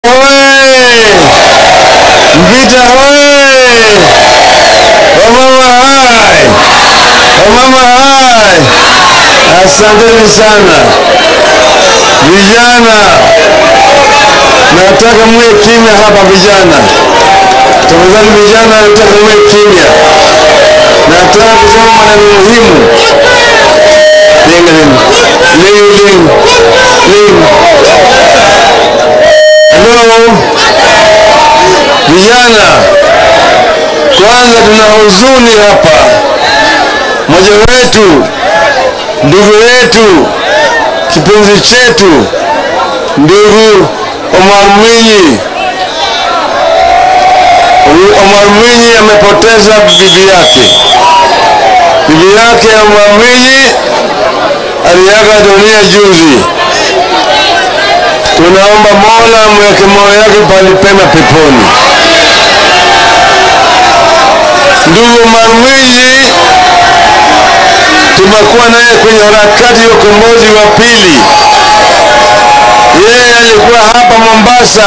Mvita hoye! Wamama hai! Wamama hai! Asanteni sana vijana, nataka muwe kimya hapa vijana. Tafadhali vijana, nataka muwe kimya. Nataka kusema maneno muhimu. Linga ling ling ling ling. Hello vijana, kwanza tuna huzuni hapa. Mmoja wetu, ndugu yetu, kipenzi chetu, ndugu Omar Mwinyi, Huyu Omar Mwinyi amepoteza bibi yake. Bibi yake Omar Mwinyi aliaga dunia juzi. Tunaomba Mola mweke moyo yake pali pema peponi. Ndugu Omar Mwinyi tumekuwa naye kwenye harakati ya ukombozi wa pili. Yeye alikuwa hapa Mombasa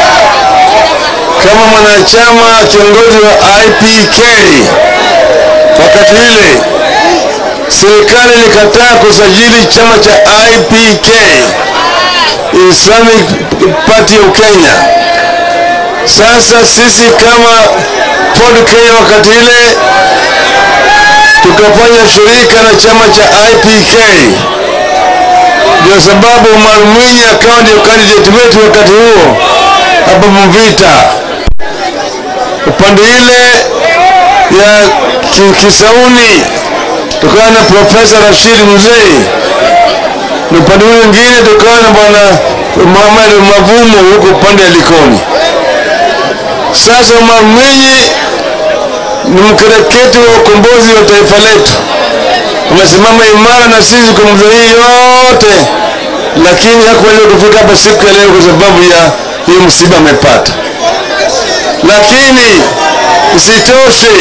kama mwanachama kiongozi wa IPK. Wakati ile serikali ilikataa kusajili chama cha IPK, Islamic Party of Kenya. Sasa sisi kama Ford Kenya wakati ile tukafanya shirika na chama cha IPK, ndio sababu Omar Mwinyi akawa ndio candidate wetu wakati huo hapa Mvita. Upande ile ya Ki- Kisauni tukawa na Profesa Rashid Mzee, na upande ule mwingine tukawa na bwana Muhammad Mavumo huko upande ya Likoni. Sasa Omar Mwinyi ni mkereketi wa ukombozi wa taifa letu, amesimama imara na sisi kwa muda hii yote, lakini hakuweza kufika hapa siku ya leo kwa sababu ya hiyo msiba amepata. Lakini isitoshe,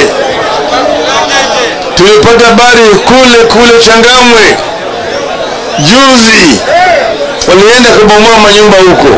tulipata habari kule kule Changamwe juzi, walienda kubomoa manyumba huko,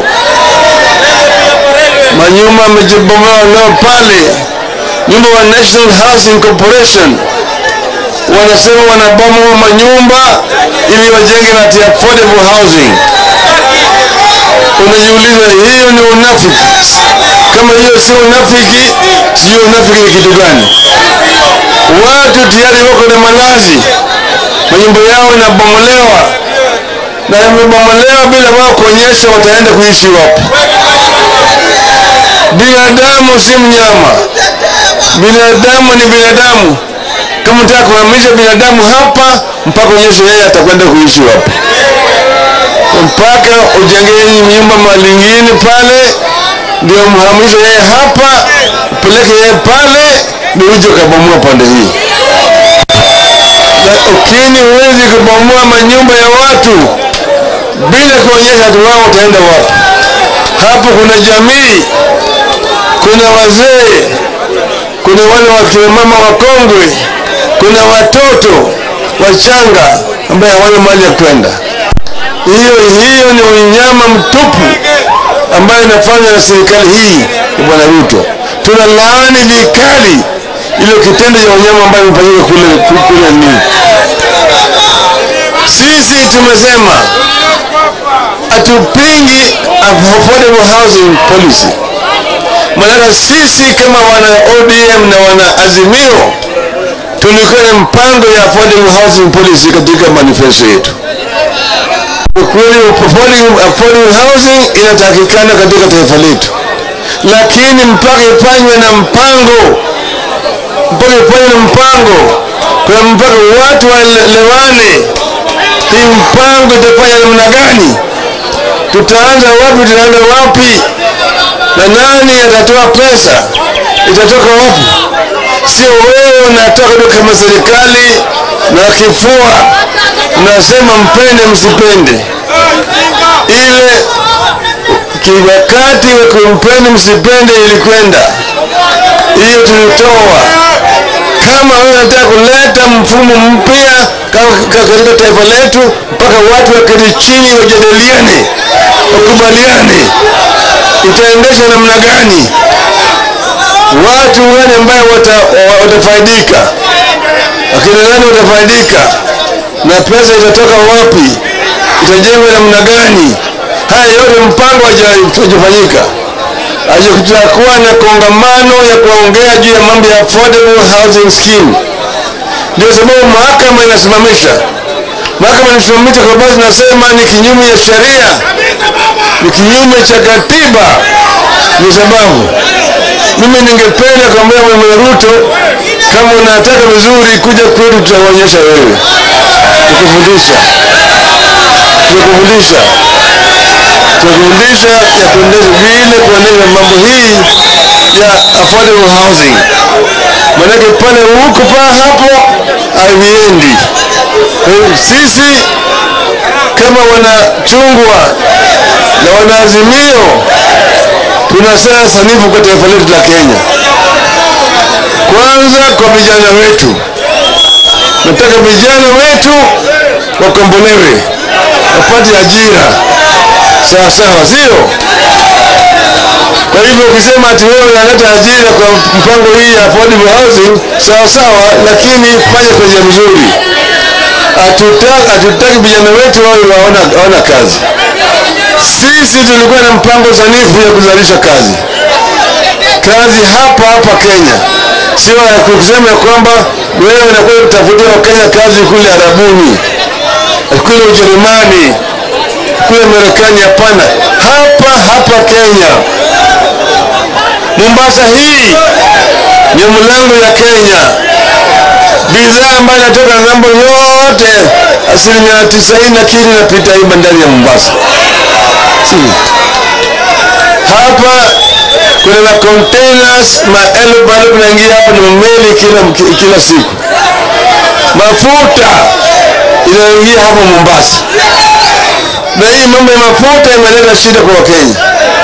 manyumba yamejibomoa leo pale nyumba wa National Housing Corporation wanasema wanabomoa manyumba ili wajenge na ati affordable housing. Unajiuliza, hiyo ni unafiki? Kama hiyo sio unafiki, sio unafiki ni kitu gani? Watu tayari wako na malazi, manyumba yao inabomolewa na yamebomolewa bila wao kuonyesha wataenda kuishi wapi. Binadamu si mnyama, binadamu ni binadamu. Kama unataka kuhamisha binadamu hapa, mpaka onyeshe yeye atakwenda kuishi wapi, mpaka ujenge nyumba malingine pale, ndio mhamishe yeye hapa, upeleke yeye pale, ndio uje ukabomoa pande hii. Lakini huwezi kubomoa manyumba ya watu bila kuonyesha watu wao wataenda wapi. Hapo kuna jamii, kuna wazee, kuna wale wakina mama wakongwe, kuna watoto wachanga ambaye hawana mali ya kwenda. Hiyo hiyo ni unyama mtupu ambayo inafanywa na serikali hii ya Bwana Ruto. Tunalaani vikali ile kitendo cha unyama ambayo imefanyika kule kule nini. Sisi tumesema hatupingi affordable housing policy. Maana sisi kama wana ODM na wana Azimio tulikuwa na mpango ya affordable housing policy katika manifesto yetu. Kweli affordable, affordable housing inatakikana katika taifa letu, lakini mpaka ifanywe na mpango, mpaka ifanywe na mpango, kwa mpaka watu waelewane hii mpango itafanya namna gani, tutaanza wapi, tutaenda wapi, na nani atatoa pesa, itatoka wapi? Sio wewe unatoka tu kama serikali na kifua mnasema mpende msipende, ile kiwakati wa kumpende msipende ilikwenda hiyo, tulitoa kama wewe unataka kuleta mfumo mpya ka- ka- katika taifa letu, mpaka watu waketi chini wajadiliane, wakubaliane itaendeshwa namna gani, watu gani ambayo wata, watafaidika, akina nani watafaidika, na pesa itatoka wapi, itajengwa namna gani? Haya yote mpango hajafanyika. Kutakuwa na kongamano ya kuongea juu ya mambo ya affordable housing scheme. Ndio sababu mahakama inasimamisha, mahakama inasimamisha kwa sababu nasema ni kinyume ya sheria, ni kinyume cha katiba. Ndio sababu mimi ningependa kuambia Mama Ruto, kama unataka vizuri, kuja kwetu, tutaonyesha wewe, tukufundisha, tukufundisha tukufundisha ya kuendesha vile kuendesha mambo hii ya affordable housing, manake pale huko pa hapo haviendi. Sisi kama wanachungwa na wanaazimio, tuna sera sanifu kwa taifa letu la Kenya. Kwanza kwa vijana wetu, nataka vijana wetu wakombolewe, wapate ajira sawa sawa, sio? Kwa hivyo ukisema ati wewe unaleta ajira kwa mpango hii ya affordable housing, sawa sawa, lakini fanya kwa njia mzuri. Hatutaki hatutaki vijana wetu wawe waona, waona kazi. Sisi tulikuwa na mpango sanifu ya kuzalisha kazi kazi hapa hapa Kenya, sio ya kusema ya kwamba wewe unakuwa kutafutia Wakenya kazi kule Arabuni, kule Ujerumani, kule Marekani. Hapana, hapa hapa Kenya. Mombasa hii ni mlango ya Kenya. Bidhaa ambayo inatoka ng'ambo yote, asilimia tisaini na kitu inapita hii bandari ya Mombasa. Si hapa kuna ma containers maelfu bado kunaingia hapa na meli kila, kila siku. Mafuta inaingia hapa Mombasa, na hii mambo ya mafuta imeleta shida kwa Wakenya.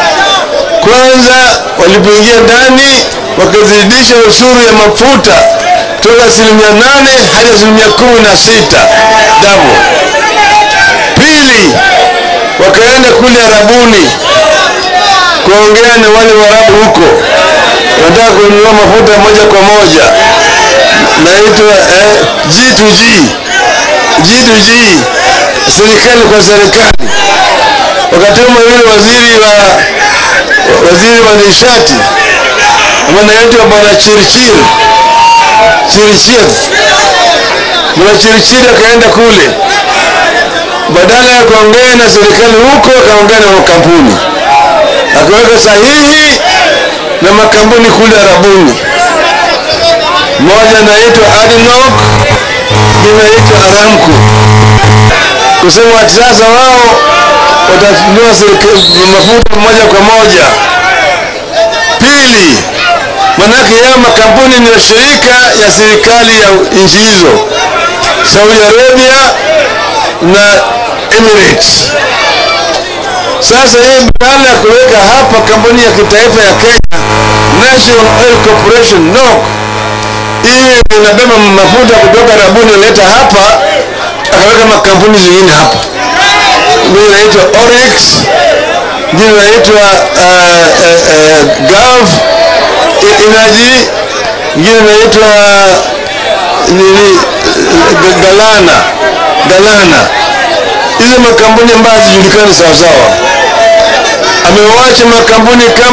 Kwanza walipoingia ndani wakazidisha ushuru ya mafuta toka asilimia nane hadi asilimia kumi na sita dabo. Pili, wakaenda kule Arabuni kuongea na wale Waarabu huko, wanataka kununua mafuta moja kwa moja, naitwa eh, G2G G2G, serikali kwa serikali. Wakatuma yule waziri wa waziri wa nishati anaitwa bwana Chirchir Chirchir, bwana Chirchir akaenda kule, badala ya kuongea na serikali huko, akaongea na makampuni akaweka sahihi na makampuni kule Arabuni. Moja naitwa Adinok, inaitwa Aramco, kusema ati sasa wao watanunua mafuta moja kwa moja. Pili, manake yao makampuni ni washirika ya serikali ya nchi hizo, Saudi Arabia na Emirates. Sasa hii badala ya kuweka hapa kampuni ya kitaifa ya Kenya National Oil Corporation NOC, hii inabeba mafuta kutoka Arabuni leta hapa, akaweka makampuni zingine hapa, ingine inaitwa Oryx, ingine inaitwa uh, uh, uh, Gulf Energy, ingine inaitwa nini, Galana Galana hizi makampuni ambayo hazijulikani sawasawa. Amewacha makampuni kama